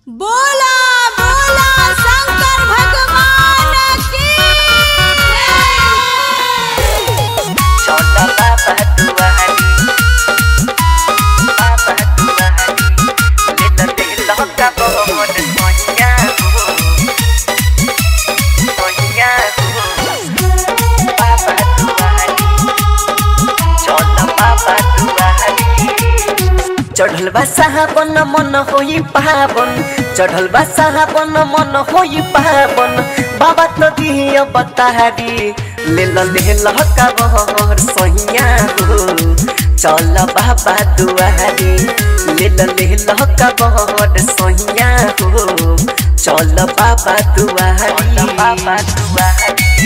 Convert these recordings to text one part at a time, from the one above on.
बोला बोला शंकर भगवान की छोटा बाबा दुआरी बाबा दुआरी ले तो दिल का बहुत सोनिया हो सोनिया हो बाबा दुआरी छोटा बाबा दुआरी चढ़ल बा साहबन मन होई पावन चढ़ल बा साहबन मन होई पावन बाबा तो दिया बतारी ले ल ले ल का बहर सहिया हो चल बाबा दुआरी ले ल ले ल का बहर सहिया हो चल बाबा दुआरी बाबा दुआरी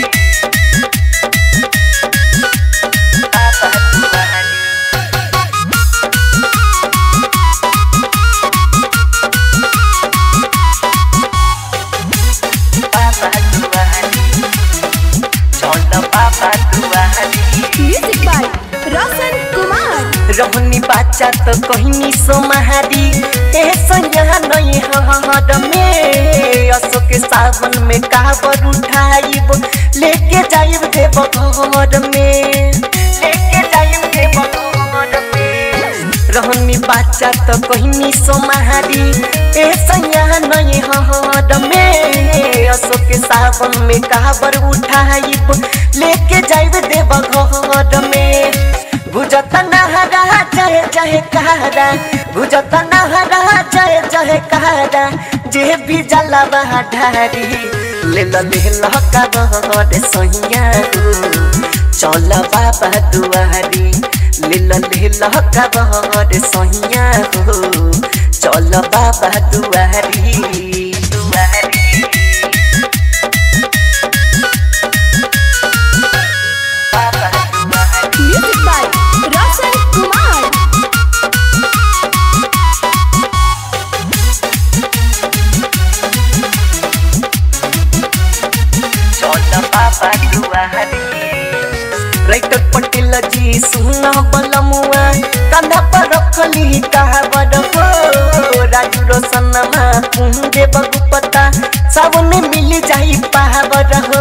बाबा दुआरी बाबा दुआरी चल बाबा दुआरी म्यूजिक बाय रोशन कुमार रहनी बाचा तो कहनी सोमहारी ए संज्ञा नहीं हद में अशोक सावन में काबर उठाइब लेके जाइब देव घर में लेके जाइब देव घर में रहनी बाचा तो कहनी सोमहारी ए संज्ञा नहीं हद में अशोक सावन में काबर उठाइब लेके जाइब देव घर में बुझत नहरा जय जय कहरा बुझत नहरा जय जय कहरा जे भी जलवा ढारी ले ल ले ल का बहर सैया चल बाबा दुआरी ले ल ले ल का बहर सैया चल बाबा दुआरी दुआरी बाबा दुआरी म्यूजिक बाय रोशन कुमार चल बाबा दुआरी राइटर पटेल जी सुन बलमुआ कंधा पर रखली कहावर हो राजू रोशनमा कुंजे बगुपता सावन मिल जाई पावर हो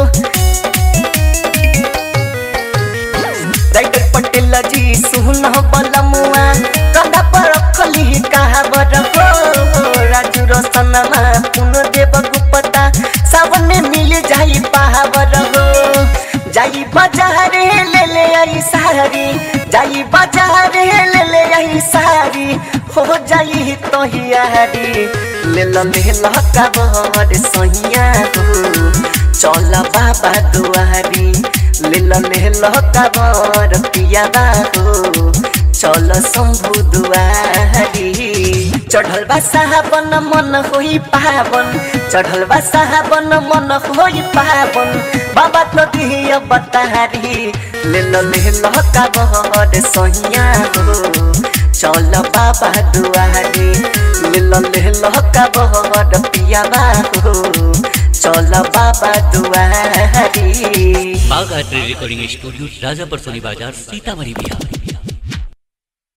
राइटर पटेल जी सुन बलमुआ कंधा पर रखली कहावर हो राजू रोशनमा कुंजे बगुपता सावन मिल जाई पावर हो जाई बाजारे ले ले आई सारी जाई बाजारे ले ले आई सारी हो जाई तो हियारी ले ल ले ल का बहर सैया हो चल बाबा दुआरी ले ल ले ल का बहर पियाबा हो चल शंभु दुआरी चढ़ल बा साहबन मन होई पावन चढ़ल बा साहबन मन होई पावन बाबा तो दिया बतारी ले ल ले ल का बहर सैया हो चल बाबा दुआरी ले ल ले ल का बहर पियाबा हो चल बाबा दुआरी बाघ आर्ट रिकॉर्डिंग स्टूडियो राजापर सोनी बाजार सीतामढ़ी बिहार